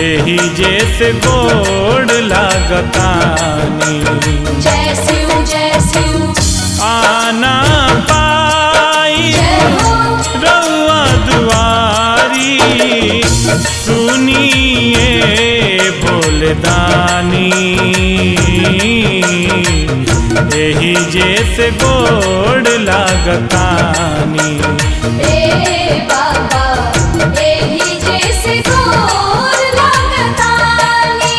एही जैसे गोड़ लागतानी जय शिव जय शिव आना पाई जय हो रउआ दुआरी सुनिए भोलदानी एही जैसे गोड़ लागतानी ए बाबा एही जैसे गोर लागतानी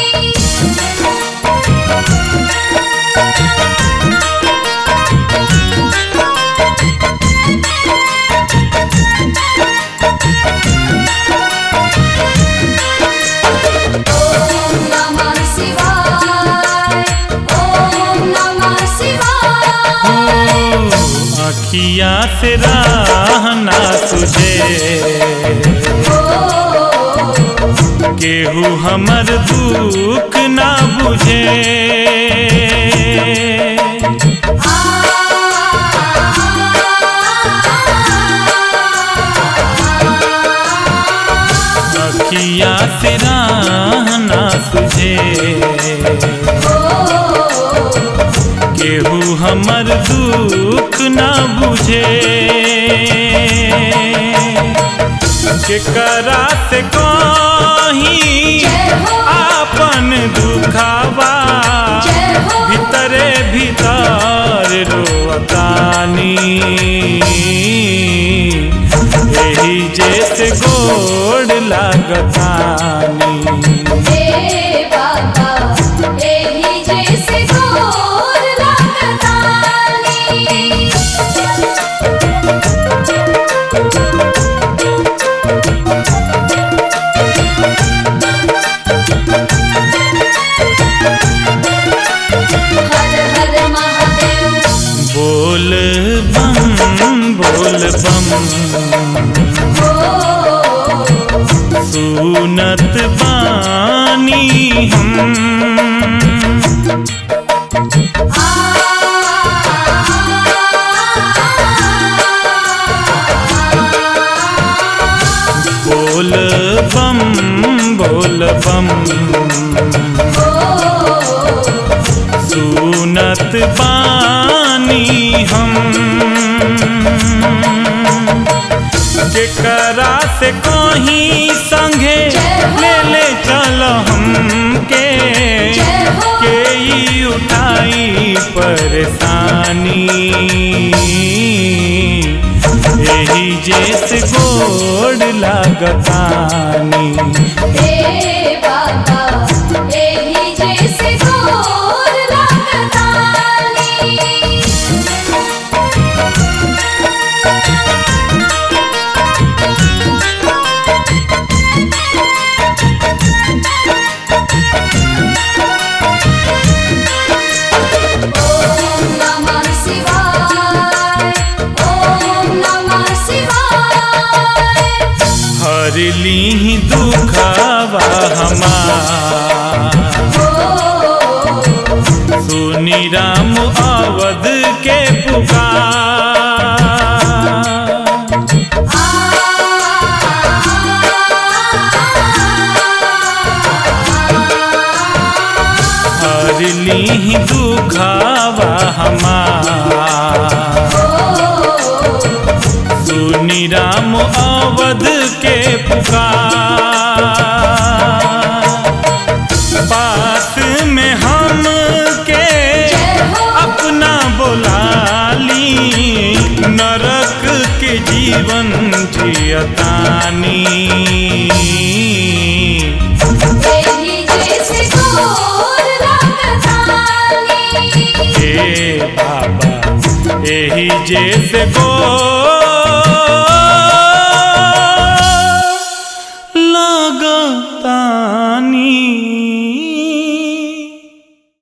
ओम नमः शिवाय ओम नमः शिवाय अखिया से रहना तुझे केहू हमर दुख ना बुझे अखिया से रहना तुझे केहू हमर दुख ना बुझे केकरा से कहीं जय हो आपन दुखावा जय हो भीतरे भीतर रोतानी एही जैसे गोड़ लागतानी ए बाबा एही जैसे गोर लागतानी हर हर महादेव बोल बम बोल बम सुनत बानी हम बोल बम बोल बम सुनत बानी हम केकरा से कहीं संगे ले ले चल हमके जय हो के ई उठाई परेशानी यही जैसे गोड़ लागतानी ए बाबा एही जैसे गोर लागतानी ओम नमः शिवाय ओम नमः शिवाय हर ली दुखावा हमार सुनी राम अवध के पुकार हर ली दुखावा हमार सुनी राम अवध के पुकार पास में हम के जय हो अपना बोलाली नरक के जीवन जियतानी एही जैसे गोर लागतानी हे बाबा एही जैसे गो